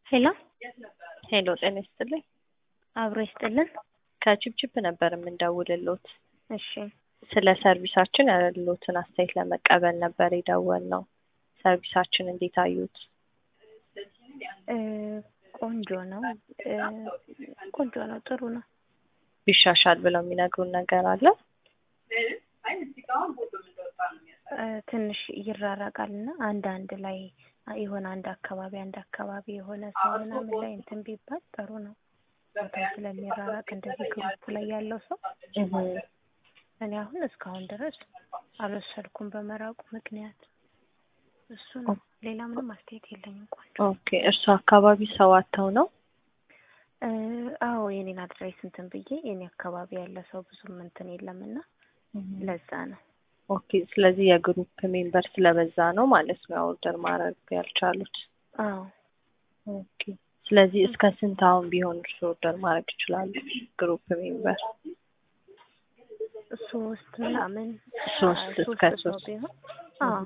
ሄሎ ሄሎ ጤና ይስጥልኝ። አብሮ ይስጥልን። ከቺፕቺፕ ነበር የምንደውልሎት። እሺ ስለ ሰርቪሳችን ያለሎትን አስተያየት ለመቀበል ነበር የደወልነው። ሰርቪሳችን እንዴት አዩት? እ ቆንጆ ነው እ ቆንጆ ነው፣ ጥሩ ነው። ቢሻሻል ብለው የሚነግሩን ነገር አለ? እ ትንሽ ይራራቃል እና አንዳንድ ላይ የሆነ አንድ አካባቢ አንድ አካባቢ የሆነ ሰው ምናምን ላይ እንትን ቢባል ጥሩ ነው። ቦታው ስለሚራራቅ እንደዚህ ግሩፕ ላይ ያለው ሰው እኔ አሁን እስካሁን ድረስ አልወሰድኩም በመራቁ ምክንያት እሱ ነው። ሌላ ምንም አስተያየት የለኝም። ቆንጆ ኦኬ። እርሱ አካባቢ ሰው አተው ነው? እ አዎ የኔን አድራይስ እንትን ብዬ የኔ አካባቢ ያለ ሰው ብዙም እንትን የለም እና ለዛ ነው። ኦኬ። ስለዚህ የግሩፕ ሜምበር ስለበዛ ነው ማለት ነው ኦርደር ማድረግ ያልቻሉት። አዎ ኦኬ። ስለዚህ እስከ ስንት አሁን ቢሆን እርሱ ኦርደር ማድረግ ይችላሉ? ግሩፕ ሜምበር ሶስት ምናምን ሶስት አ- እስከ ሰው ሶስት ቢሆን አዎ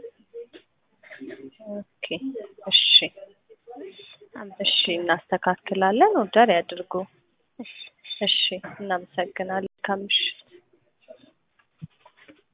ኦኬ። እሺ እሺ፣ አመሰግናለሁ። እናስተካክላለን። ኦርደር ያድርጉ። እሺ እሺ፣ እናመሰግናለን። ከምሽ